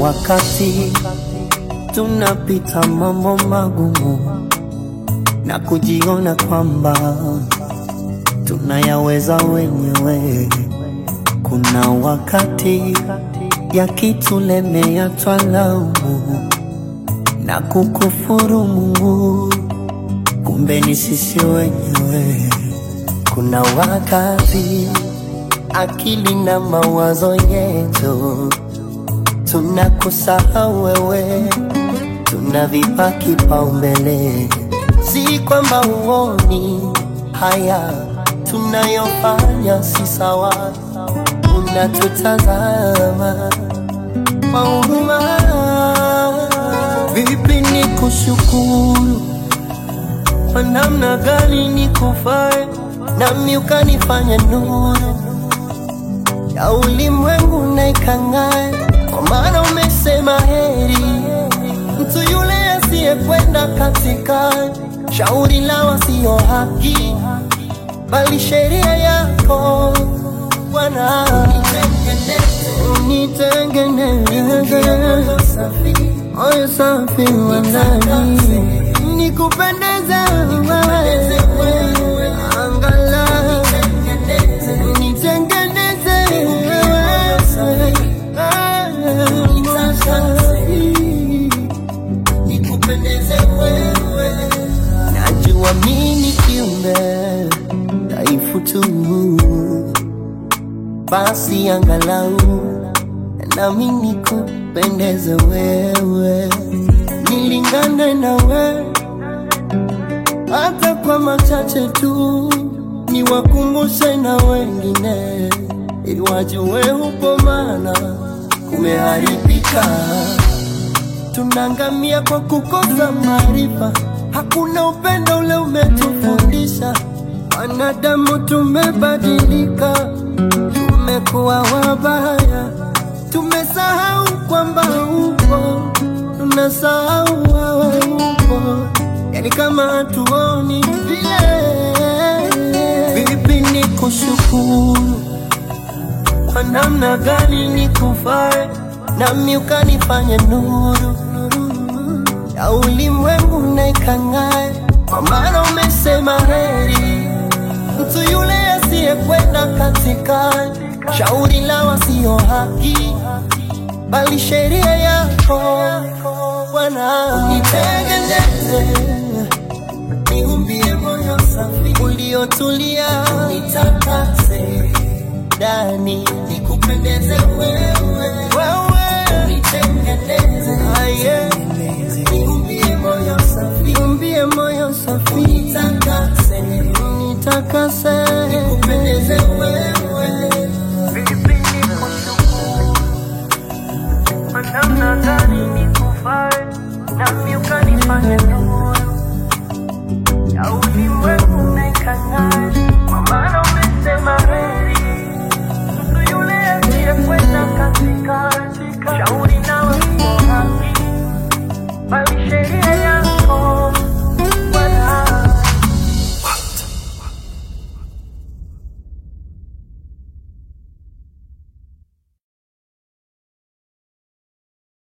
wakati tunapita mambo magumu na kujiona kwamba tunayaweza wenyewe. Kuna wakati yakitulemea twalaumu na kukufuru Mungu, kumbe ni sisi wenyewe. Kuna wakati akili na mawazo yetu tunakusahau wewe, tunavipa kipaumbele. Si kwamba uoni haya tunayofanya si sawa, unatutazama kwa huruma. Vipi ni kushukuru kwa namna gani nikufae, nami ukanifanya nuru ya ulimwengu na ikang'ae, kwa maana umesema heri mtu yule asiyekwenda katika shauri la wasio haki, bali sheria yako Bwana. Nitengeneze moyo safi wa ndani, nikupendeze wewe, angalau nitengeneze wewe, moyo safi nikupendeze wewe. Najua mimi kiumbe dhaifu tu, basi angalau nami nikupendeze wewe, nilingane na wewe hata kwa machache tu, niwakumbushe na wengine ili wajue upo, maana kumeharibika tunaangamia kwa kukosa maarifa. Hakuna upendo ule umetufundisha. Wanadamu tumebadilika, tumekuwa wabaya, tumesahau kwamba upo, tunasahau wewe upo, yani kama hatuoni vile. Vipi ni kushukuru kwa namna gani nikufae, nami ukanifanya nuru ya ulimwengu na ikang'ae, kwa maana umesema heri mtu yule asiyekwenda katika shauri la wasio haki, bali sheria yako Bwana. Nitengeneze, niumbie moyo safi uliotulia, nitakase ndani, nikupendeze wewe, wewe nitengeneze, aye niumbie moyo safi, niumbie moyo safi, nitakase, nitakase, nikupendeze wewe. Vipi nikushukuru kwa namna gani nikufae, nami ukanifanya nuru ya ulimwengu na ikang'ae, kwa maana umesema heri mtu yule asiyekwenda katika